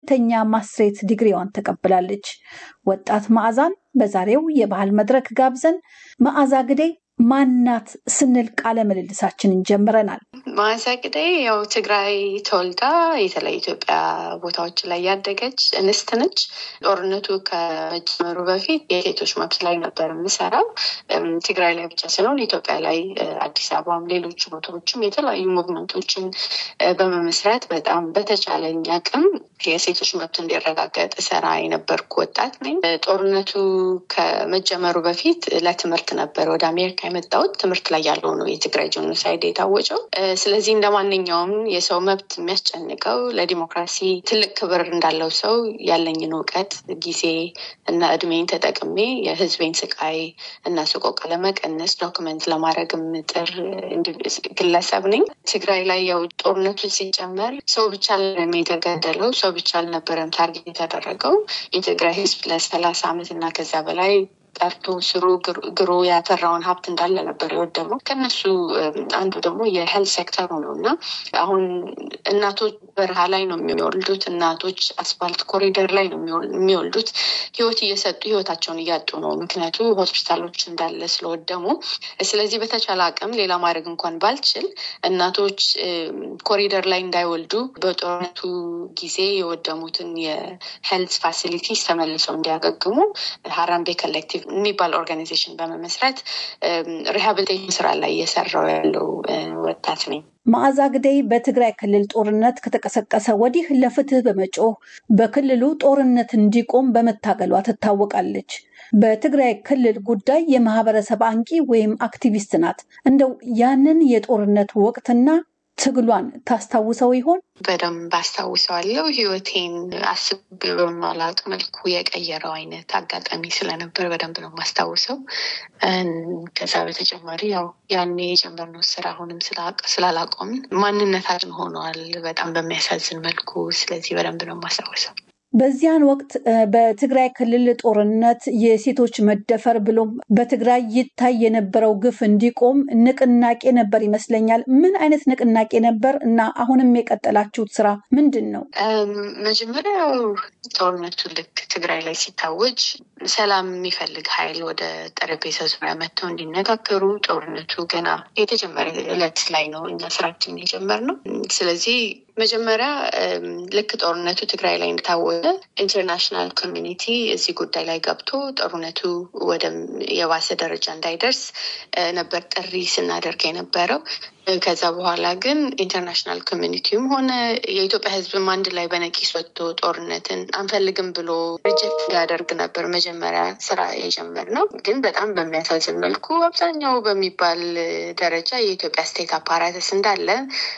ሁለተኛ ማስትሬት ዲግሪዋን ተቀብላለች። ወጣት መዓዛን በዛሬው የባህል መድረክ ጋብዘን መዓዛ ግዴ ማናት ስንል ቃለ ምልልሳችንን ጀምረናል። መዓዛ ግዳይ ያው ትግራይ ተወልዳ የተለያዩ ኢትዮጵያ ቦታዎች ላይ ያደገች እንስት ነች። ጦርነቱ ከመጀመሩ በፊት የሴቶች መብት ላይ ነበር የምሰራው። ትግራይ ላይ ብቻ ሳይሆን ኢትዮጵያ ላይ አዲስ አበባም፣ ሌሎች ቦታዎችም የተለያዩ ሙቭመንቶችን በመመስረት በጣም በተቻለኝ አቅም የሴቶች መብት እንዲረጋገጥ ሰራ የነበርኩ ወጣት ነኝ። ጦርነቱ ከመጀመሩ በፊት ለትምህርት ነበር ወደ አሜሪካ የመጣሁት። ትምህርት ላይ ያለው ነው የትግራይ ጄኖሳይድ የታወጀው። ስለዚህ እንደ ማንኛውም የሰው መብት የሚያስጨንቀው ለዲሞክራሲ ትልቅ ክብር እንዳለው ሰው ያለኝን እውቀት ጊዜ እና እድሜን ተጠቅሜ የህዝቤን ስቃይ እና ሰቆቃ ለመቀነስ ዶክመንት ለማድረግ የምጥር ግለሰብ ነኝ። ትግራይ ላይ ያው ጦርነቱ ሲጨመር ሰው ብቻ የተገደለው ሰው ብቻ አልነበረም ታርጌት የተደረገው የትግራይ ህዝብ ለሰላሳ ዓመት እና ከዛ በላይ ጠርቶ ስሩ ግሮ ያፈራውን ሀብት እንዳለ ነበር የወደመው። ከነሱ አንዱ ደግሞ የሄልት ሴክተሩ ነው እና አሁን እናቶች በረሃ ላይ ነው የሚወልዱት። እናቶች አስፋልት ኮሪደር ላይ ነው የሚወልዱት። ህይወት እየሰጡ ህይወታቸውን እያጡ ነው፣ ምክንያቱ ሆስፒታሎች እንዳለ ስለወደሙ። ስለዚህ በተቻለ አቅም ሌላ ማድረግ እንኳን ባልችል እናቶች ኮሪደር ላይ እንዳይወልዱ በጦርነቱ ጊዜ የወደሙትን የሄልት ፋሲሊቲስ ተመልሰው እንዲያገግሙ ሀራምቤ ኮሌክቲቭ የሚባል ኦርጋናይዜሽን በመመስረት ሪሃብሊቴሽን ስራ ላይ እየሰራው ያለው ወጣት ነኝ። መዓዛ ግደይ በትግራይ ክልል ጦርነት ከተቀሰቀሰ ወዲህ ለፍትህ በመጮህ በክልሉ ጦርነት እንዲቆም በመታገሏ ትታወቃለች። በትግራይ ክልል ጉዳይ የማህበረሰብ አንቂ ወይም አክቲቪስት ናት። እንደው ያንን የጦርነት ወቅትና ትግሏን ታስታውሰው ይሆን? በደንብ አስታውሰዋለሁ። ህይወቴን አስቤ በማላውቅ መልኩ የቀየረው አይነት አጋጣሚ ስለነበር በደንብ ነው የማስታውሰው። ከዛ በተጨማሪ ያው ያኔ የጀመርነው ስራ አሁንም ስላላቆምን ማንነታችን ሆነዋል በጣም በሚያሳዝን መልኩ። ስለዚህ በደንብ ነው የማስታውሰው። በዚያን ወቅት በትግራይ ክልል ጦርነት የሴቶች መደፈር ብሎም በትግራይ ይታይ የነበረው ግፍ እንዲቆም ንቅናቄ ነበር ይመስለኛል። ምን አይነት ንቅናቄ ነበር እና አሁንም የቀጠላችሁት ስራ ምንድን ነው? መጀመሪያው ጦርነቱ ልክ ትግራይ ላይ ሲታወጅ ሰላም የሚፈልግ ኃይል ወደ ጠረጴዛ ዙሪያ መጥተው እንዲነጋገሩ ጦርነቱ ገና የተጀመረ እለት ላይ ነው እኛ ስራችን የጀመርነው። ስለዚህ መጀመሪያ ልክ ጦርነቱ ትግራይ ላይ እንደታወጀ ኢንተርናሽናል ኮሚኒቲ እዚህ ጉዳይ ላይ ገብቶ ጦርነቱ ወደ የባሰ ደረጃ እንዳይደርስ ነበር ጥሪ ስናደርግ የነበረው። ከዛ በኋላ ግን ኢንተርናሽናል ኮሚኒቲውም ሆነ የኢትዮጵያ ሕዝብም አንድ ላይ በነቂስ ወጥቶ ጦርነትን አንፈልግም ብሎ ሪጀክት እንዲያደርግ ነበር መጀመሪያ ስራ የጀመርነው። ግን በጣም በሚያሳዝን መልኩ አብዛኛው በሚባል ደረጃ የኢትዮጵያ ስቴት አፓራተስ እንዳለ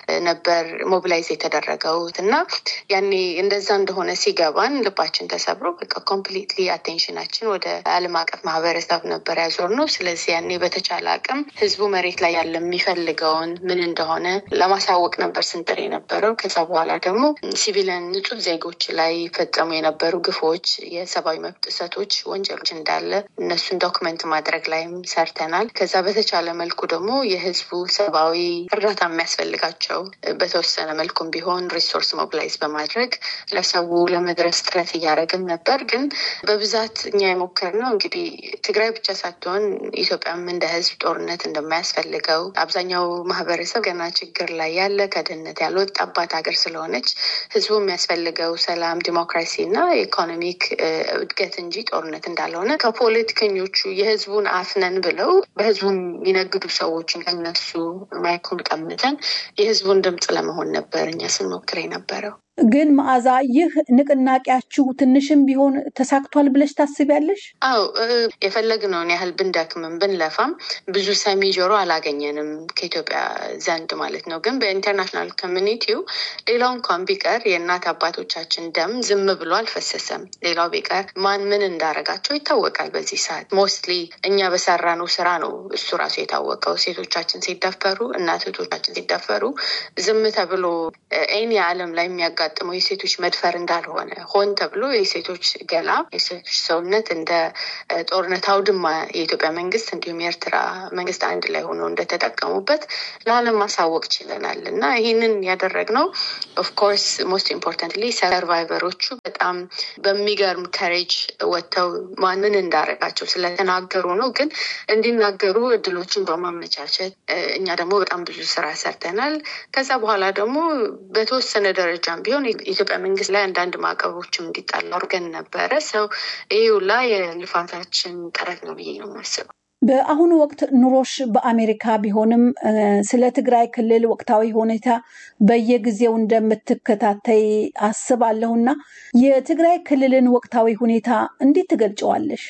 ነበር ሞቢላይዝ የተደረገው እና ያኔ እንደዛ እንደሆነ ሲገባን ልባችን ተሰብሮ በቃ ኮምፕሊትሊ አቴንሽናችን ወደ ዓለም አቀፍ ማህበረሰብ ነበር ያዞር ነው። ስለዚህ ያኔ በተቻለ አቅም ህዝቡ መሬት ላይ ያለ የሚፈልገውን ምን እንደሆነ ለማሳወቅ ነበር ስንጥር የነበረው። ከዛ በኋላ ደግሞ ሲቪልን ንጹህ ዜጎች ላይ ፈጸሙ የነበሩ ግፎች፣ የሰብአዊ መብት ጥሰቶች፣ ወንጀሎች እንዳለ እነሱን ዶክመንት ማድረግ ላይም ሰርተናል። ከዛ በተቻለ መልኩ ደግሞ የህዝቡ ሰብአዊ እርዳታ የሚያስፈልጋቸው በተወሰነ መልኩም ቢሆን ሪሶርስ ሞቢላይዝ በማድረግ ለሰው ለመድረስ ጥረት እያደረግን ነበር። ግን በብዛት እኛ የሞከርነው እንግዲህ ትግራይ ብቻ ሳትሆን ኢትዮጵያም እንደ ህዝብ ጦርነት እንደማያስፈልገው አብዛኛው ማህበረሰብ ገና ችግር ላይ ያለ ከድህነት ያልወጣባት ሀገር ስለሆነች ህዝቡ የሚያስፈልገው ሰላም፣ ዲሞክራሲ እና ኢኮኖሚክ እድገት እንጂ ጦርነት እንዳልሆነ ከፖለቲከኞቹ የህዝቡን አፍነን ብለው በህዝቡ የሚነግዱ ሰዎችን ከነሱ ማይኩን ቀምተን የህዝቡን ድምፅ ለመሆን ነበር እኛ ስንሞክር የነበረው። ግን መዓዛ፣ ይህ ንቅናቄያችሁ ትንሽም ቢሆን ተሳክቷል ብለሽ ታስቢያለሽ? አዎ የፈለግነውን ያህል ብንደክምም ብንለፋም ብዙ ሰሚ ጆሮ አላገኘንም ከኢትዮጵያ ዘንድ ማለት ነው። ግን በኢንተርናሽናል ኮሚኒቲው ሌላው እንኳን ቢቀር የእናት አባቶቻችን ደም ዝም ብሎ አልፈሰሰም። ሌላው ቢቀር ማን ምን እንዳረጋቸው ይታወቃል። በዚህ ሰዓት ሞስትሊ እኛ በሰራነው ስራ ነው እሱ ራሱ የታወቀው። ሴቶቻችን ሲደፈሩ፣ እናት እህቶቻችን ሲደፈሩ ዝም ተብሎ ኤኒ ዓለም ላይ የሚያጋ የሚያጋጥመው የሴቶች መድፈር እንዳልሆነ ሆን ተብሎ የሴቶች ገላ የሴቶች ሰውነት እንደ ጦርነት አውድማ የኢትዮጵያ መንግስት እንዲሁም የኤርትራ መንግስት አንድ ላይ ሆኖ እንደተጠቀሙበት ለዓለም ማሳወቅ ችለናል እና ይህንን ያደረግነው ኦፍኮርስ ሞስት ኢምፖርታንትሊ ሰርቫይቨሮቹ በጣም በሚገርም ከሬጅ ወጥተው ማንን እንዳረጋቸው ስለተናገሩ ነው። ግን እንዲናገሩ እድሎችን በማመቻቸት እኛ ደግሞ በጣም ብዙ ስራ ሰርተናል። ከዛ በኋላ ደግሞ በተወሰነ ደረጃም ቢሆን የኢትዮጵያ መንግስት ላይ አንዳንድ ማዕቀቦችም እንዲጣሉ አድርገን ነበረ። ሰው ይህ ሁላ የልፋታችን ጥረት ነው ብዬ ነው የማስበው። በአሁኑ ወቅት ኑሮሽ በአሜሪካ ቢሆንም ስለ ትግራይ ክልል ወቅታዊ ሁኔታ በየጊዜው እንደምትከታተይ አስባለሁና የትግራይ ክልልን ወቅታዊ ሁኔታ እንዴት ትገልጨዋለሽ?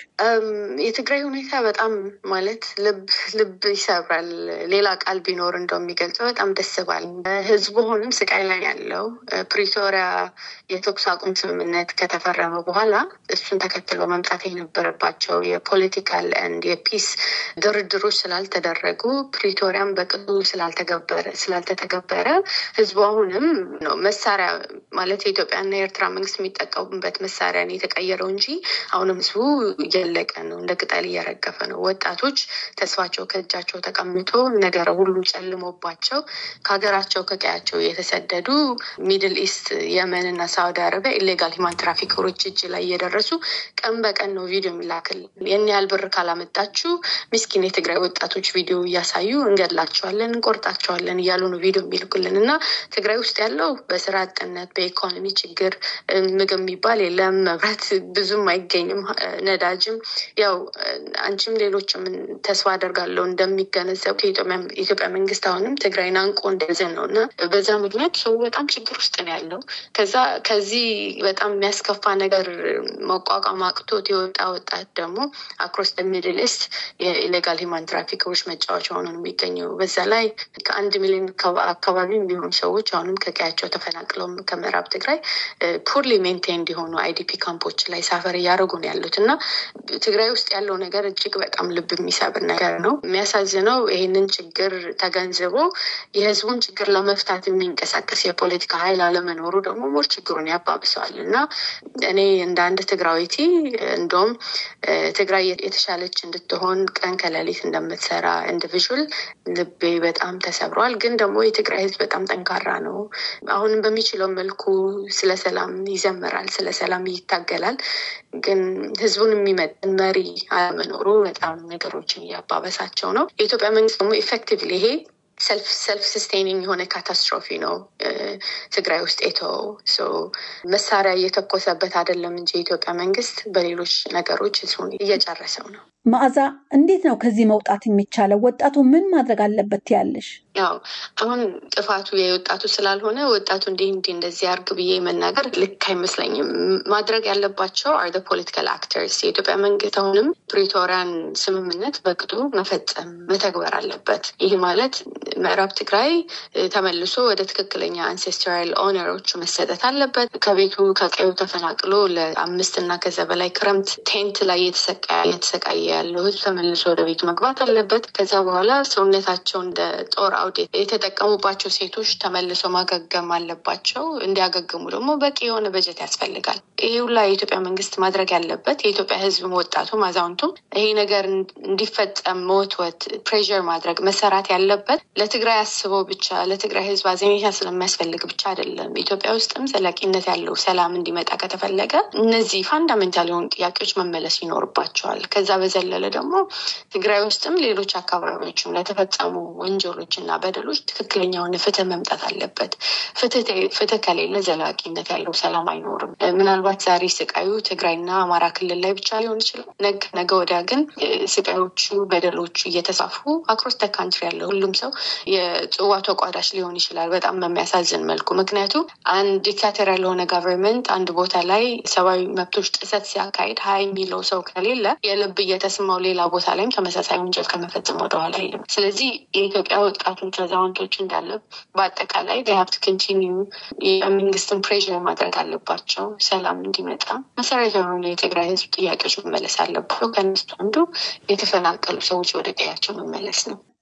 የትግራይ ሁኔታ በጣም ማለት ልብ ልብ ይሰብራል። ሌላ ቃል ቢኖር እንደው የሚገልጸው በጣም ደስ ባል ህዝቡ አሁንም ስቃይ ላይ ያለው ፕሪቶሪያ የተኩስ አቁም ስምምነት ከተፈረመ በኋላ እሱን ተከትሎ መምጣት የነበረባቸው የፖለቲካል ኤንድ የፒስ ድርድሮች ስላልተደረጉ ፕሪቶሪያም በቅጡ ስላልተገበረ ስላልተተገበረ ህዝቡ አሁንም ነው መሳሪያ ማለት የኢትዮጵያና የኤርትራ መንግስት የሚጠቀሙበት መሳሪያ ነው የተቀየረው እንጂ አሁንም ህዝቡ እያለቀ ነው፣ እንደ ቅጠል እየረገፈ ነው። ወጣቶች ተስፋቸው ከእጃቸው ተቀምጦ ነገር ሁሉ ጨልሞባቸው ከሀገራቸው ከቀያቸው የተሰደዱ ሚድል ኢስት የመን እና ሳውዲ አረቢያ ኢሌጋል ሂማን ትራፊከሮች እጅ ላይ እየደረሱ ቀን በቀን ነው ቪዲዮ የሚላክል የን ያህል ብር ካላመጣችሁ ምስኪን የትግራይ ወጣቶች ቪዲዮ እያሳዩ እንገድላቸዋለን፣ እንቆርጣቸዋለን እያሉ ነው ቪዲዮ የሚልኩልን እና ትግራይ ውስጥ ያለው በስራ አጥነት፣ በኢኮኖሚ ችግር ምግብ የሚባል የለም፣ መብራት ብዙም አይገኝም፣ ነዳጅም ያው አንቺም ሌሎችም ተስፋ አደርጋለሁ እንደሚገነዘቡ የኢትዮጵያ መንግስት አሁንም ትግራይን አንቆ እንደዘን ነው እና በዛ ምክንያት ሰው በጣም ችግር ውስጥ ነው ያለው። ከዛ ከዚህ በጣም የሚያስከፋ ነገር መቋቋም አቅቶት የወጣ ወጣት ደግሞ አክሮስ ሚድል ኢስት የኢሌጋል ሂማን ትራፊከሮች መጫወቻ ሆኖ ነው የሚገኘው። በዛ ላይ ከአንድ ሚሊዮን አካባቢ የሚሆኑ ሰዎች አሁንም ከቀያቸው ተፈናቅለው ከምዕራብ ትግራይ ፑርሊ ሜንቴን እንዲሆኑ አይዲፒ ካምፖች ላይ ሳፈር እያደረጉ ነው ያሉት እና ትግራይ ውስጥ ያለው ነገር እጅግ በጣም ልብ የሚሰብር ነገር ነው። የሚያሳዝነው ይህንን ችግር ተገንዝቦ የህዝቡን ችግር ለመፍታት የሚንቀሳቀስ የፖለቲካ ኃይል አለመኖሩ ደግሞ ሞር ችግሩን ያባብሰዋል እና እኔ እንደ አንድ ትግራዊቲ እንደውም ትግራይ የተሻለች እንድትሆን ቀን ከሌሊት እንደምትሰራ ኢንዲቪዥዋል ልቤ በጣም ተሰብሯል። ግን ደግሞ የትግራይ ህዝብ በጣም ጠንካራ ነው። አሁንም በሚችለው መልኩ ስለ ሰላም ይዘምራል፣ ስለ ሰላም ይታገላል። ግን ህዝቡን የሚመጥን መሪ አለመኖሩ በጣም ነገሮችን እያባበሳቸው ነው። የኢትዮጵያ መንግስት ደግሞ ኢፌክቲቭሊ ይሄ ሰልፍ ሰልፍ ስስቴኒንግ የሆነ ካታስትሮፊ ነው ትግራይ ውስጥ የተወው መሳሪያ እየተኮሰበት አይደለም እንጂ የኢትዮጵያ መንግስት በሌሎች ነገሮች ህዝቡን እየጨረሰው ነው። መዓዛ፣ እንዴት ነው ከዚህ መውጣት የሚቻለው? ወጣቱ ምን ማድረግ አለበት ያለሽ? ያው አሁን ጥፋቱ የወጣቱ ስላልሆነ ወጣቱ እንዲህ እንዲህ እንደዚህ አርግ ብዬ መናገር ልክ አይመስለኝም። ማድረግ ያለባቸው አር ፖለቲካል አክተርስ። የኢትዮጵያ መንግስት አሁንም ፕሪቶሪያን ስምምነት በቅጡ መፈጸም መተግበር አለበት። ይህ ማለት ምዕራብ ትግራይ ተመልሶ ወደ ትክክለኛ አንሴስትራል ኦነሮቹ መሰጠት አለበት። ከቤቱ ከቀዩ ተፈናቅሎ ለአምስት እና ከዛ በላይ ክረምት ቴንት ላይ የተሰቃየ ያለው ህዝብ ተመልሶ ወደ ቤቱ መግባት አለበት። ከዛ በኋላ ሰውነታቸው እንደ ጦር አውድ የተጠቀሙባቸው ሴቶች ተመልሶ ማገገም አለባቸው። እንዲያገግሙ ደግሞ በቂ የሆነ በጀት ያስፈልጋል። ይህ ሁላ የኢትዮጵያ መንግስት ማድረግ ያለበት የኢትዮጵያ ህዝብ ወጣቱም አዛውንቱም ይሄ ነገር እንዲፈጸም መወትወት ፕሬር ማድረግ መሰራት ያለበት ለትግራይ አስበው ብቻ ለትግራይ ህዝብ አዘኔታ ስለሚያስፈልግ ብቻ አይደለም። ኢትዮጵያ ውስጥም ዘላቂነት ያለው ሰላም እንዲመጣ ከተፈለገ እነዚህ ፋንዳሜንታል የሆኑ ጥያቄዎች መመለስ ይኖርባቸዋል። ከዛ በዘለለ ደግሞ ትግራይ ውስጥም ሌሎች አካባቢዎችም ለተፈጸሙ ወንጀሎች እና በደሎች ትክክለኛ የሆነ ፍትህ መምጣት አለበት። ፍትህ ከሌለ ዘላቂነት ያለው ሰላም አይኖርም። ምናልባት ዛሬ ስቃዩ ትግራይና አማራ ክልል ላይ ብቻ ሊሆን ይችላል። ነገ ወዲያ ግን ስቃዮቹ፣ በደሎቹ እየተሳፉ አክሮስ ተ ካንትሪ ያለ ሁሉም ሰው የጽዋ ተቋዳሽ ሊሆን ይችላል። በጣም በሚያሳዝን መልኩ ምክንያቱም አንድ ዲክታተር ያልሆነ ጋቨርንመንት አንድ ቦታ ላይ ሰብአዊ መብቶች ጥሰት ሲያካሂድ ሀይ የሚለው ሰው ከሌለ የልብ እየተስማው ሌላ ቦታ ላይም ተመሳሳይ ወንጀል ከመፈጸም ወደኋላ አይልም። ስለዚህ የኢትዮጵያ ወጣቶች፣ አዛውንቶች እንዳለ በአጠቃላይ ሀብት ኮንቲኒዩ የመንግስትን ፕሬር ማድረግ አለባቸው። ሰላም እንዲመጣ መሰረታዊ የሆኑ የትግራይ ህዝብ ጥያቄዎች መመለስ አለባቸው። ከነሱ አንዱ የተፈናቀሉ ሰዎች ወደ ቀያቸው መመለስ ነው።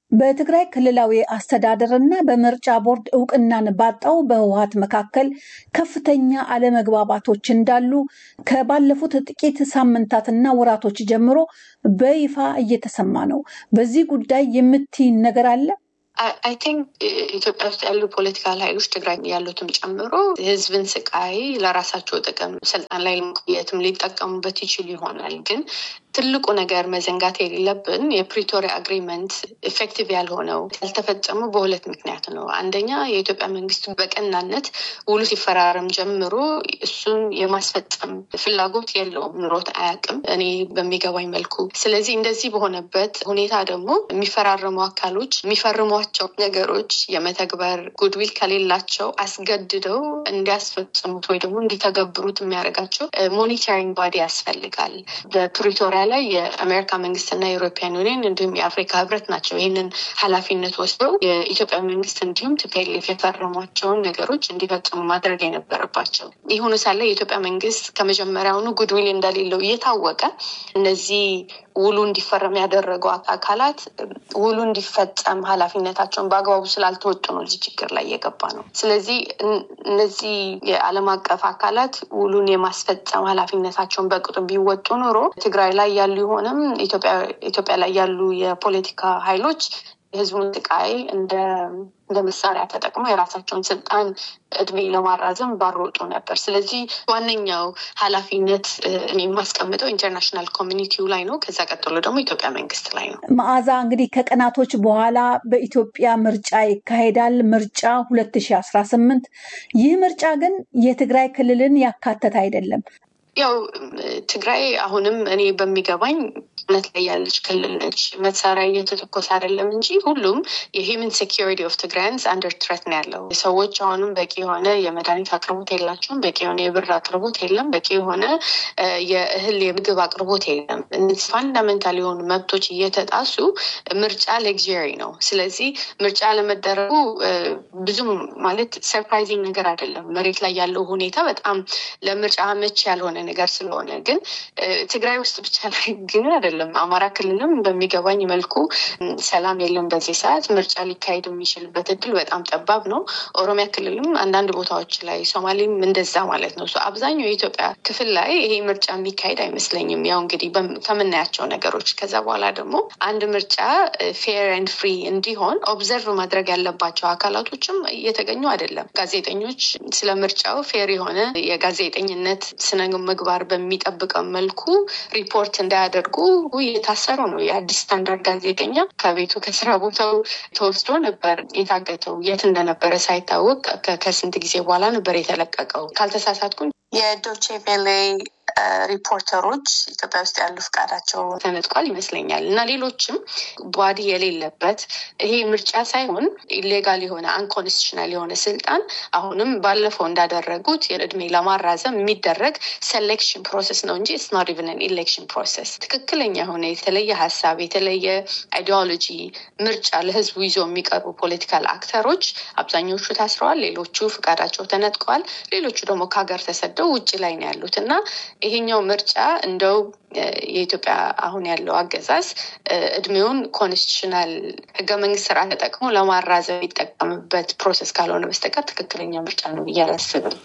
በትግራይ ክልላዊ አስተዳደርና በምርጫ ቦርድ እውቅናን ባጣው በህወሀት መካከል ከፍተኛ አለመግባባቶች እንዳሉ ከባለፉት ጥቂት ሳምንታትና ወራቶች ጀምሮ በይፋ እየተሰማ ነው። በዚህ ጉዳይ የምትይ ነገር አለ? አይ ቲንክ ኢትዮጵያ ውስጥ ያሉ ፖለቲካል ኃይሎች ትግራይ ያሉትም ጨምሮ ህዝብን ስቃይ ለራሳቸው ጥቅም ስልጣን ላይ ለመቆየትም ሊጠቀሙበት ይችሉ ይሆናል። ግን ትልቁ ነገር መዘንጋት የሌለብን የፕሪቶሪያ አግሪመንት ኤፌክቲቭ ያልሆነው ያልተፈጸሙ በሁለት ምክንያት ነው። አንደኛ የኢትዮጵያ መንግስት በቀናነት ውሉ ሲፈራረም ጀምሮ እሱን የማስፈጸም ፍላጎት የለውም፣ ኑሮት አያውቅም እኔ በሚገባኝ መልኩ። ስለዚህ እንደዚህ በሆነበት ሁኔታ ደግሞ የሚፈራረሙ አካሎች የሚፈርሟቸው ነገሮች የመተግበር ጉድዊል ከሌላቸው አስገድደው እንዲያስፈጽሙት ወይ ደግሞ እንዲተገብሩት የሚያደርጋቸው ሞኒተሪንግ ባዲ ያስፈልጋል። በፕሪቶሪያ ላይ የአሜሪካ መንግስትና የኢሮፒያን ዩኒየን እንዲሁም የአፍሪካ ህብረት ናቸው ይህንን ኃላፊነት ወስደው የኢትዮጵያ መንግስት እንዲሁም ቲፒኤልኤፍ የፈረሟቸውን ነገሮች እንዲፈጽሙ ማድረግ የነበረባቸው። ይሁኑ ሳለ የኢትዮጵያ መንግስት ከመጀመሪያውኑ ጉድዊል እንደሌለው እየታወቀ እነዚህ ውሉ እንዲፈረም ያደረገው አካላት ውሉ እንዲፈጸም ኃላፊነታቸውን በአግባቡ ስላልተወጡ ነው እዚህ ችግር ላይ የገባ ነው። ስለዚህ እነዚህ የዓለም አቀፍ አካላት ውሉን የማስፈጸም ኃላፊነታቸውን በቅጡ ቢወጡ ኖሮ ትግራይ ላይ ያሉ የሆነም ኢትዮጵያ ላይ ያሉ የፖለቲካ ኃይሎች የህዝቡን ስቃይ እንደ እንደ መሳሪያ ተጠቅመው የራሳቸውን ስልጣን እድሜ ለማራዘም ባሮጡ ነበር። ስለዚህ ዋነኛው ኃላፊነት እኔ የማስቀምጠው ኢንተርናሽናል ኮሚኒቲው ላይ ነው። ከዛ ቀጥሎ ደግሞ ኢትዮጵያ መንግስት ላይ ነው። መዓዛ እንግዲህ ከቀናቶች በኋላ በኢትዮጵያ ምርጫ ይካሄዳል። ምርጫ ሁለት ሺህ አስራ ስምንት ይህ ምርጫ ግን የትግራይ ክልልን ያካተተ አይደለም። ያው ትግራይ አሁንም እኔ በሚገባኝ እውነት ላይ ያለች ክልል ነች። መሳሪያ እየተተኮሰ አይደለም እንጂ ሁሉም የሂውመን ሴኪሪቲ ኦፍ ትግራያንስ አንደር ትረት ነው ያለው። ሰዎች አሁንም በቂ የሆነ የመድኃኒት አቅርቦት የላቸውም። በቂ የሆነ የብር አቅርቦት የለም። በቂ የሆነ የእህል የምግብ አቅርቦት የለም። እነዚህ ፋንዳሜንታል የሆኑ መብቶች እየተጣሱ ምርጫ ሌግሪ ነው። ስለዚህ ምርጫ ለመደረጉ ብዙም ማለት ሰርፕራይዚንግ ነገር አይደለም። መሬት ላይ ያለው ሁኔታ በጣም ለምርጫ መች ያልሆነ ነገር ስለሆነ ግን ትግራይ ውስጥ ብቻ ላይ ግን አይደለም። አማራ ክልልም በሚገባኝ መልኩ ሰላም የለም በዚህ ሰዓት ምርጫ ሊካሄድ የሚችልበት እድል በጣም ጠባብ ነው። ኦሮሚያ ክልልም አንዳንድ ቦታዎች ላይ፣ ሶማሌም እንደዛ ማለት ነው። አብዛኛው የኢትዮጵያ ክፍል ላይ ይሄ ምርጫ የሚካሄድ አይመስለኝም። ያው እንግዲህ ከምናያቸው ነገሮች ከዛ በኋላ ደግሞ አንድ ምርጫ ፌር ኤንድ ፍሪ እንዲሆን ኦብዘርቭ ማድረግ ያለባቸው አካላቶችም እየተገኙ አይደለም። ጋዜጠኞች ስለ ምርጫው ፌር የሆነ የጋዜጠኝነት ስነ ምግባር በሚጠብቀው መልኩ ሪፖርት እንዳያደርጉ እየታሰሩ ነው። የአዲስ ስታንዳርድ ጋዜጠኛ ከቤቱ ከስራ ቦታው ተወስዶ ነበር የታገተው። የት እንደነበረ ሳይታወቅ ከስንት ጊዜ በኋላ ነበር የተለቀቀው። ካልተሳሳትኩኝ የዶቼ ቬሌ ሪፖርተሮች ኢትዮጵያ ውስጥ ያሉ ፍቃዳቸው ተነጥቋል ይመስለኛል እና ሌሎችም ቧዲ የሌለበት ይሄ ምርጫ ሳይሆን ኢሌጋል የሆነ አንኮንስቲሽናል የሆነ ስልጣን አሁንም ባለፈው እንዳደረጉት የእድሜ ለማራዘም የሚደረግ ሴሌክሽን ፕሮሰስ ነው እንጂ ኢትስ ኖት ኢቨን ኢሌክሽን ፕሮሰስ። ትክክለኛ የሆነ የተለየ ሀሳብ የተለየ አይዲዮሎጂ ምርጫ ለህዝቡ ይዞ የሚቀርቡ ፖለቲካል አክተሮች አብዛኞቹ ታስረዋል፣ ሌሎቹ ፍቃዳቸው ተነጥቀዋል፣ ሌሎቹ ደግሞ ከሀገር ተሰደው ውጭ ላይ ነው ያሉት እና ይሄኛው ምርጫ እንደው የኢትዮጵያ አሁን ያለው አገዛዝ እድሜውን ኮንስቲቱሽናል ህገ መንግስት ስርዓት ተጠቅሞ ለማራዘም የሚጠቀምበት ፕሮሰስ ካልሆነ በስተቀር ትክክለኛ ምርጫ ነው ብዬ አላስብም።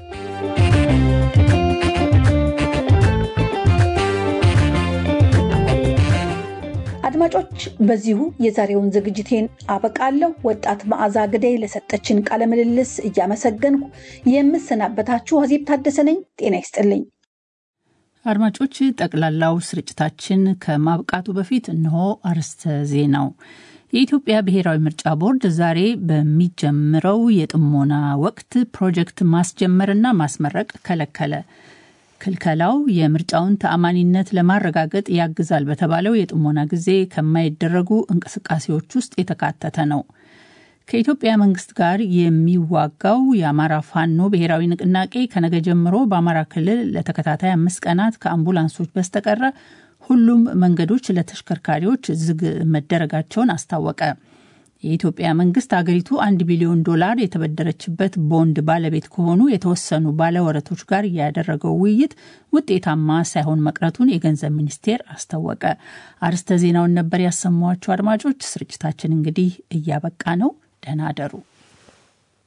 አድማጮች፣ በዚሁ የዛሬውን ዝግጅቴን አበቃለሁ። ወጣት መዓዛ ግዳይ ለሰጠችን ቃለ ምልልስ እያመሰገንኩ የምሰናበታችሁ አዜብ ታደሰ ነኝ። ጤና ይስጥልኝ። አድማጮች፣ ጠቅላላው ስርጭታችን ከማብቃቱ በፊት እነሆ አርዕስተ ዜናው። የኢትዮጵያ ብሔራዊ ምርጫ ቦርድ ዛሬ በሚጀምረው የጥሞና ወቅት ፕሮጀክት ማስጀመርና ማስመረቅ ከለከለ። ክልከላው የምርጫውን ተአማኒነት ለማረጋገጥ ያግዛል በተባለው የጥሞና ጊዜ ከማይደረጉ እንቅስቃሴዎች ውስጥ የተካተተ ነው። ከኢትዮጵያ መንግስት ጋር የሚዋጋው የአማራ ፋኖ ብሔራዊ ንቅናቄ ከነገ ጀምሮ በአማራ ክልል ለተከታታይ አምስት ቀናት ከአምቡላንሶች በስተቀረ ሁሉም መንገዶች ለተሽከርካሪዎች ዝግ መደረጋቸውን አስታወቀ። የኢትዮጵያ መንግስት አገሪቱ አንድ ቢሊዮን ዶላር የተበደረችበት ቦንድ ባለቤት ከሆኑ የተወሰኑ ባለወረቶች ጋር ያደረገው ውይይት ውጤታማ ሳይሆን መቅረቱን የገንዘብ ሚኒስቴር አስታወቀ። አርስተ ዜናውን ነበር ያሰማኋቸው። አድማጮች፣ ስርጭታችን እንግዲህ እያበቃ ነው። ደህና አደሩ።